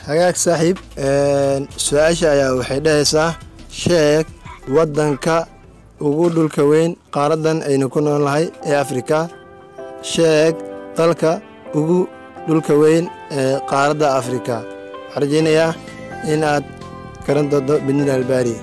hagaag saaxiib su-aasha ayaa waxay dhahaysaa sheeg waddanka ugu dhulka weyn qaaradan aynu ku noolnahay ee afrika sheeg dalka ugu dhulka weyn ee qaaradda afrika waxaan rajaynayaa in aad garan doonto bidnil albaari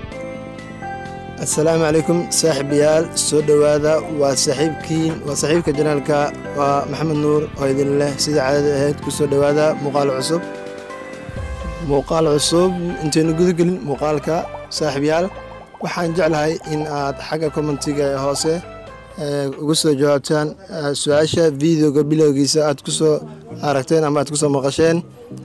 assalaamu calaykum saaxiibayaal soo dhowaada waa saaxiibkiin waa saaxiibka janaalka waa maxamed nuur oo idin leh sida caadada ahayd ku soo dhowaada muuqaal cusub muuqaal cusub intaynu gudagelin muuqaalka saaxiibyaal waxaan jeclahay in aad xagga commentiga ee hoose ugu soo jawaabtaan su-aasha videoga bilowgiisa aad ku soo aragteen ama aad ku soo maqasheen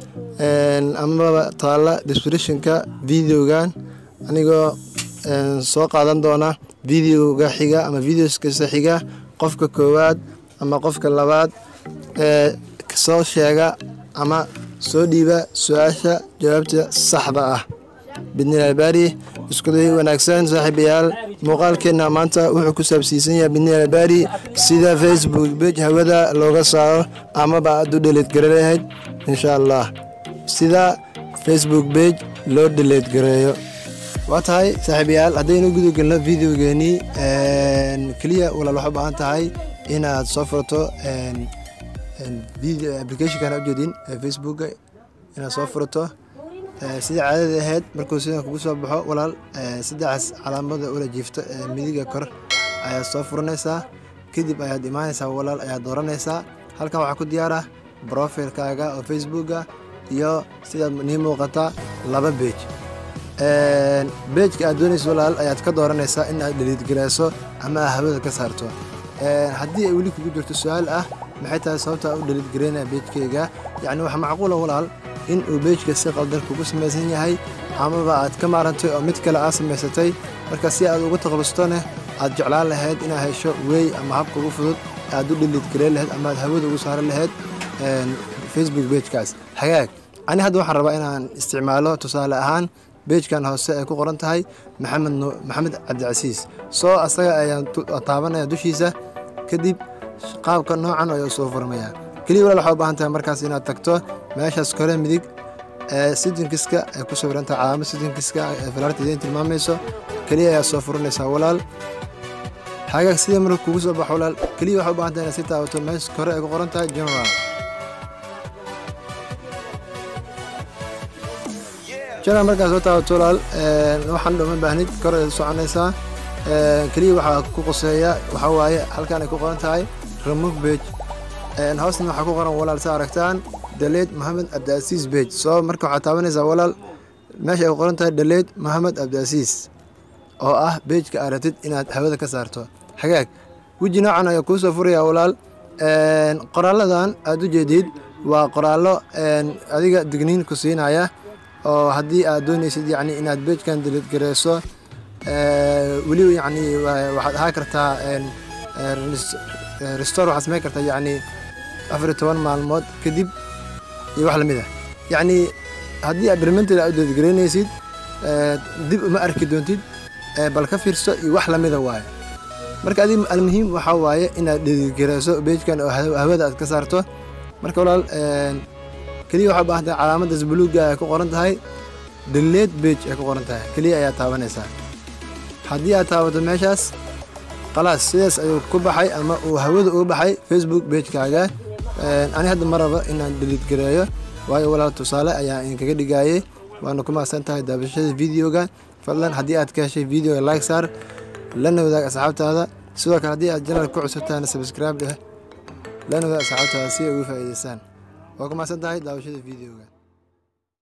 amaba taalla descriptionka videogan anigoo soo qaadan doona videoga xiga ama videoskasta xiga qofka koowaad ama qofka labaad ee soo sheega ama soo dhiiba su-aasha jawaabta saxda ah bidnil albaari iskuday wanaagsan saaxiibayaal muuqaalkeenna maanta wuxuu ku saabsiisan yahay bidnil albaari sida facebook bej hawada looga saaro amaba aad u dheleed gare lahayd insha allah sida facebook bej loo dheleed gareeyo waa tahay saaxiibayaal haddaynu gudagelno videogeenii keliya walaal waxaa u baahan tahay inaad soo furto applicationkan ujeedin facebooka inaad soo furto sida caadada ahayd markuu sidan kugu soo baxo walaal saddexaas calaamada ula jiifto ee midiga kor ayaad soo furanaysaa kadib ayaad imaanaysaa walaal ayaad dooranaysaa halkan waxaa ku diyaara brofilkaaga oo facebooka iyo sidaad nii muuqata laba beej beejka aad doonayso walaal ayaad ka dooranaysaa in aad dhaliidgarayso ama aad hawada ka saarto haddii ay weli kugu jirto su-aal ah maxay tahay sababta u dhaliidgaraynaya beejkayga yacni waxaa macquula walaal in uu beejka si qaldan kugu samaysan yahay amaba aad ka maarantay oo mid kale aad samaysatay marka si aad ugu taqabustone aad jeclaan lahayd inaad hesho wey ama habka ugu fudud aad u dhaliidgarayn lahayd ama aad hawada ugu saaran lahayd facebook beejkaas hagaag ani hadda waxaan rabaa inaan isticmaalo tusaale ahaan beejkan hoose ay ku qoran tahay maxamed maxamed cabdicasiis soo asaga ayaan taabanaya dushiisa kadib qaabka noocan ayuu soo furmayaa keliya walaal waxaa u baahan tahay markaas inaad tagto meeshaas kore midig ee sitinkiska ay ku sawirantahay calaamad sitinkiska ee falaarta idiin tilmaamayso keliya ayaa soo furanaysaa walaal hagaag sida marka kugu soo baxo walaal keliya waxaa u baahan tahay inaad si taabato meesha kore ay ku qoran tahay general general markaad soo taabato walaal waxaan dhoma baahnid kor ayaad soconaysaa keliya waxaa ku qoseeya waxaa waaye halkan ay ku qoran tahay remove page hoosna waxaa ku qoran walaal sa aragtaan daleed mohamed cabdiasiis bej soo marka waxaad taabanaysaa walaal meesha ay ku qoran tahay daleed mohamed cabdiasiis oo ah beejka aad rabtid inaad hawada ka saarto hagaag weji noocan ayaa kuu soo furaya walaal qoraaladan aad u jeedid waa qoraallo adiga digniin ku siinaya oo haddii aad doonaysid yacni inaad beejkan daleedgareyso weliba yacni waxaad ahaa kartaa restore waxaad samayn kartaa yacni afar iyo toban maalmood kadib iyo wax lamid ah yacni haddii aad barmented aad daleedgaraynaysid dib uma arki doontid bal ka fiirso iyo wax lamida waaye marka adig almuhiim waxaa waaye inaad daleedgarayso beejkan oo hawada aad ka saarto marka walaal keliya waxaa baahan tahay calaamadaas buluugga ay ku qoran tahay daleed beej ay ku qoran tahay keliya ayaa taabanaysaa haddii aad taabato meeshaas khalaas sidaas ayuu ku baxay ama uu hawada uga baxay facebook beejkaaga ani hadda ma rabo inaan dhaliidgareeyo waayo walaal tusaale ayaa idinkaga dhigayay waana ku mahadsan tahay daabashada videoga fadlan haddii aad ka heshay videoga like saar lana wadaag asxaabtaada sidoo kale haddii aad janal ku cusubtaana subscribe dheh lana wadaag asxaabtaada si ay uga faa'iidaystaan waa ku mahadsan tahay daabashada videoga